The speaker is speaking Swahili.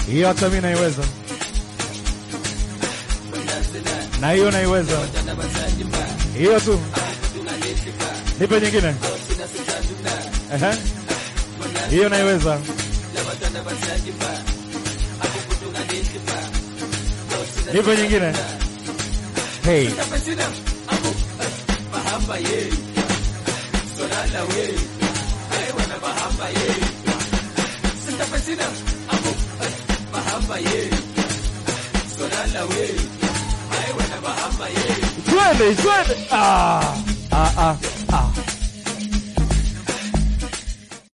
Hiyo hata mimi naiweza, na hiyo naiweza, hiyo tu. Nipe nyingine. Ehe, hiyo naiweza. Nipe nyingine. Hey. Twende, twende. Ah, ah, ah.